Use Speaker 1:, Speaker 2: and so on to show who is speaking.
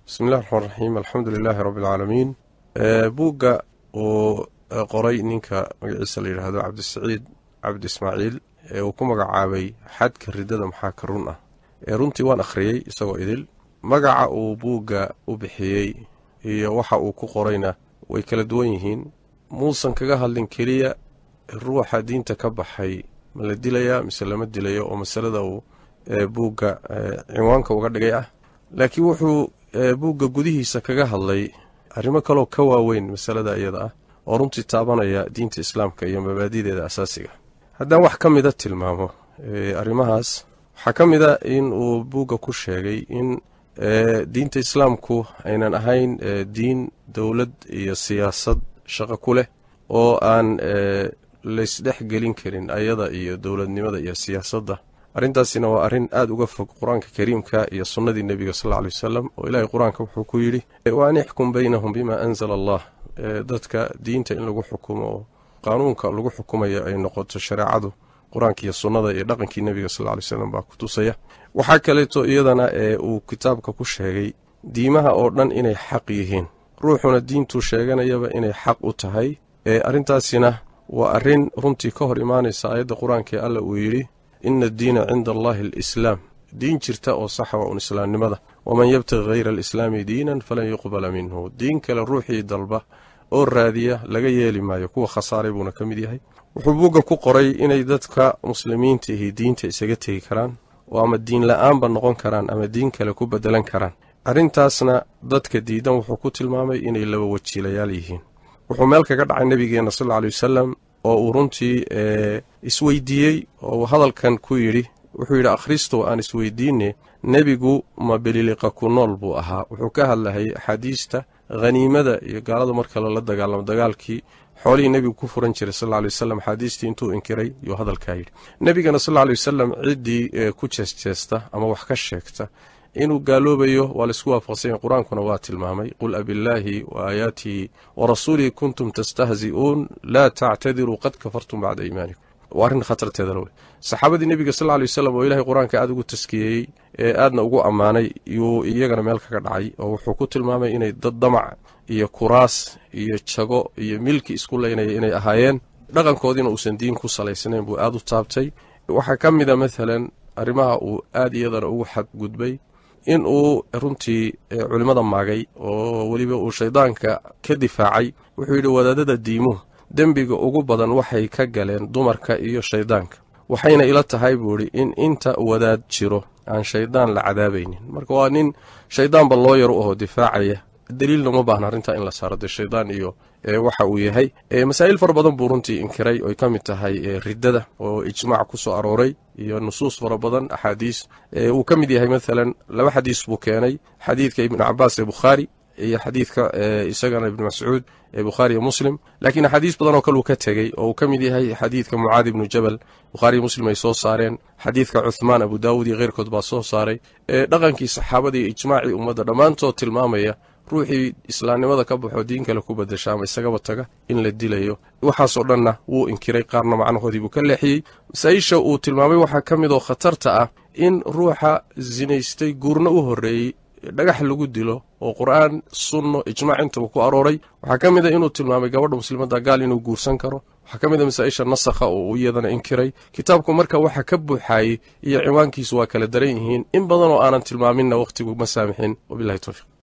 Speaker 1: bismi illahi raxmaan raxiim alxamdu lilaahi rabbi alcaalamiin buugga uu qoray ninka magaciisa la yidhaahdo cabdisaciid cabdi ismaaciil ee uu ku magacaabay xadka riddada maxaa ka run ah ee runtii waan akhriyey isagoo idil magaca uu buugga u bixiyey iyo waxa uu ku qorayna way kala duwan yihiin muusan kaga hadlin keliya ruuxa diinta ka baxay ma la dilayaa mise lama dilayo oo masalada uu buugga cinwaanka uga dhigay ah laakiin wuxuu buugga gudihiisa kaga hadlay arrimo kaloo ka waaweyn masalada iyada ah oo runtii taabanaya diinta islaamka iyo mabaadideeda asaasiga haddaan wax ka mida tilmaamo arrimahaas waxaa ka mid a in uu buugga ku sheegay in diinta islaamku aynan ahayn diin dowlad iyo siyaasad shaqo ku leh oo aan laysdhex gelin karin ayada iyo dowladnimada iyo siyaasadda arrintaasina waa arrin aada uga fog qur-aanka kariimka iyo sunnadii nebiga sal lla alay wasalam oo ilaahay qur-aanka wuxuu ku yidhi wa an ixkum baynahum bima anzala allah dadka diinta in lagu xukumo oo qaanuunka lagu xukumayo ay noqoto shareecadu qur-aanka iyo sunnada iyo dhaqankii nebiga sal lla alay slam baa ku tusaya waxaa kaleeto iyadana ee uu kitaabka ku sheegay diimaha oo dhan inay xaq yihiin ruuxuna diintuu sheeganayaba inay xaq u tahay arrintaasina waa arrin runtii ka hor imaanaysa aayadda qur-aankaee alla uu yidhi ina addiina cinda allahi alislaam diin jirta oo saxa waa un islaamnimada waman yabtaqi hayra alislaami diinan falan yuqbala minhu diin kale ruuxii dalba oo raadiya laga yeeli maayo kuwa khasaaray buuna ka mid yahay wuxuu buugga ku qoray inay dadka muslimiinta ihi diinta isaga tegi karaan oo ama diin la-aanba noqon karaan ama diin kale ku bedelan karaan arrintaasna dadka diidan wuxuu ku tilmaamay inay laba wajiilayaal yihiin wuxuu meel kaga dhacay nebigeenna sal alla aley wasalam oo uu runtii isweydiiyey oo uu hadalkan ku yidhi wuxuu yidhi akhristow aan isweydiine nebigu ma beliliqa ku nool buu ahaa wuxuu ka hadlayay axaadiista khaniimada iyo gaalada marka lala dagaalamo dagaalkii xoolihii nebigu ku furan jiray sal lla aley wasalam axaadiistii intuu inkiray yuu hadalkaa yidhi nebigana sal lla aley wasalam ciddii ku jeesjeesta ama wax ka sheegta inuu gaaloobayo waa laisku waafaqsanya qur-aankuna waa tilmaamay qul abillaahi wa aayaatihi wa rasuulihi kuntum tastahzi'uun laa tactadiruu qad kafartum bacda iimaanikum waa arrin khatarteeda lowle saxaabadii nebiga sal lla aley wasalam oo ilaahay qur-aanka aada ugu taskiyeeyey ee aadna ugu ammaanay yuu iyagana meel kaga dhacay oo wuxuu ku tilmaamay inay dad damac iyo kuraas iyo jago iyo milki isku leynaya inay ahaayeen dhaqankoodiina uusan diin ku salaysnayn buu aada u taabtay waxaa ka mida maalan arrimaha uu aada iyadana ugu xadgudbay in uu runtii culimmada maagay oo weliba uu shaydaanka ka difaacay wuxuu yidhi wadaadada diimuhu dembiga ugu badan waxay ka galeen dumarka iyo shayddaanka waxayna ila tahay buu idhi in inta wadaad jiro aan shayddaan la cadaabaynin marka waa nin shayddaanba loo yar u aho difaacaya daliilna uma baahna arrintaa in la saaro dee shaydaan iyo waxa uu yahay masaa'il fara badan buu runtii inkiray oy ka mid tahay riddada oo ijmaac ku soo arooray iyo nusuus fara badan axaadiis uu ka mid yahay maalan laba xadiis buu keenay xadiidka ibnu cabaas ee bukhaari iyo xadiidka isagana ibnu mascuud ee bukhaari iyo muslim laakiin axaadiis badan oo kale uu ka tegey oo uu ka mid yahay xadiidka mucaadi ibnu jabal bukhaariyo muslim ay soo saareen xadiidka cuthmaan abu daawud iyo keyrkood baa soo saaray dhaqankii saxaabada iyo ijmaacii ummadda dhammaantood tilmaamaya ruuxii islaamnimada ka baxoo diin kale ku badasha ama isagaba taga in la dilayo waxaasoo dhanna wuu inkiray qaarna macnahoodii buu ka leexiyey masaa-isha uu tilmaamay waxaa ka mid oo khatarta ah in ruuxa sinaystay guurna u horreeyey dhagax lagu dilo oo qur-aan sunno ijmaac intaba ku arooray waxaa ka mid a inuu tilmaamay gabadha muslimadda gaal inuu guursan karo waxaa ka mid a masaa-isha nasakha oo uu iyadana inkiray kitaabku marka waxa ka buuxaayey iyo ciwaankiisu waa kala daran yihiin in badan oo aanan tilmaaminna wakhtigu ma saamixin wabilahi towfiiq